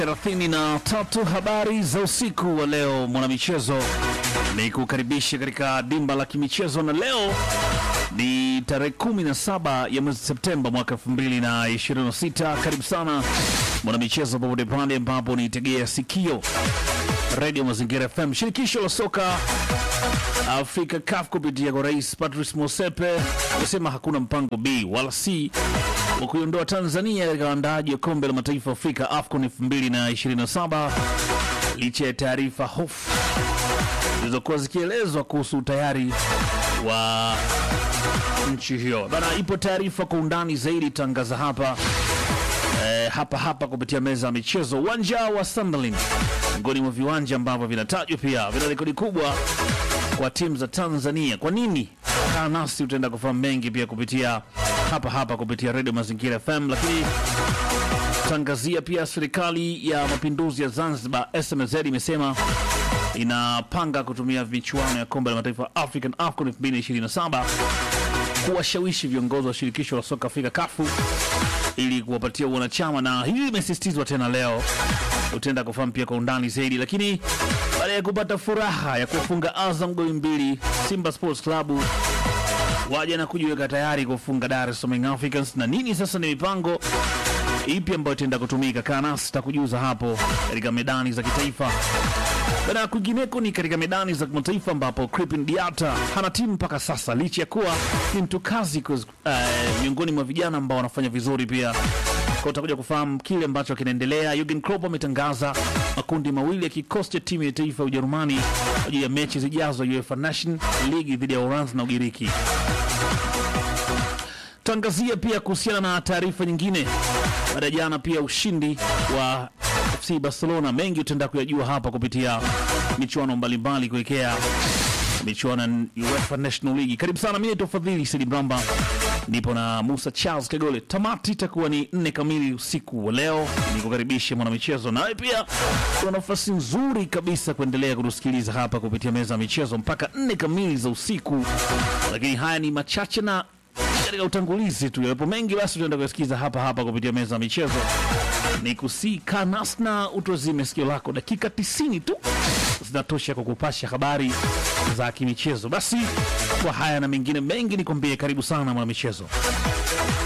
thelathini na tatu habari za usiku wa leo mwanamichezo ni kukaribisha katika dimba la kimichezo na leo ni tarehe 17 ya mwezi Septemba mwaka 2026 karibu sana mwanamichezo popote pale ambapo nitegea sikio redio mazingira fm shirikisho la soka Afrika CAF kupitia kwa rais Patrice Motsepe amesema hakuna mpango B wala C wa kuiondoa Tanzania katika uandaaji wa kombe la mataifa Afrika AFCON 2027 licha ya taarifa hofu zilizokuwa zikielezwa kuhusu utayari wa nchi hiyo. Bana, ipo taarifa kwa undani zaidi tangaza hapa eh, hapa hapa kupitia meza ya michezo. Uwanja wa Sunderland miongoni mwa viwanja ambavyo vinatajwa pia vina rekodi kubwa kwa timu za Tanzania. Kwa nini? Kaa nasi utaenda kufahamu mengi pia kupitia hapa hapa kupitia redio Mazingira FM, lakini tangazia pia serikali ya mapinduzi ya Zanzibar SMZ imesema inapanga kutumia michuano ya kombe la mataifa African AFCON 2027 kuwashawishi viongozi wa shirikisho la soka Afrika kafu ili kuwapatia wanachama, na hili limesisitizwa tena leo. Utaenda kufahamu pia kwa undani zaidi, lakini baada ya kupata furaha ya kuwafunga Azam goli mbili, Simba Sports Club waja na kujiweka tayari kufunga Dar es Salaam Young Africans. Na nini sasa ni mipango ipi ambayo itaenda kutumika? Kaa nasi takujuza hapo katika medani za kitaifa. Baada ya kwingineko ni katika medani za kimataifa ambapo Crepin Diata hana timu mpaka sasa, licha ya kuwa ni mtu kazi kuz- eh, miongoni mwa vijana ambao wanafanya vizuri pia kwa utakuja kufahamu kile ambacho kinaendelea. Jurgen Klopp ametangaza makundi mawili ya kikosi cha timu ya taifa ya Ujerumani kwa ajili ya mechi zijazo UEFA Nation League dhidi ya Uholanzi na Ugiriki. Tangazia pia kuhusiana na taarifa nyingine baada ya jana pia ushindi wa FC Barcelona. Mengi utaenda kuyajua hapa kupitia michuano mbalimbali kuelekea michuano ya UEFA National League. Karibu sana, mimi naitwa Fadhili Sidi Bramba, nipo na Musa Charles Kagole. Tamati itakuwa ni nne kamili usiku wa leo. Nikukaribishe mwanamichezo, nawe pia kuna nafasi nzuri kabisa kuendelea kutusikiliza hapa kupitia meza ya michezo mpaka nne kamili za usiku, lakini haya ni machache na katika utangulizi tu, yapo mengi, basi tunaenda kuyasikiza hapa hapa kupitia meza ya michezo. Ni kusika nasna utozime sikio lako, dakika 90 tu zinatosha kukupasha habari za kimichezo. Basi kwa haya na mengine mengi, nikwambie karibu sana mwanamichezo.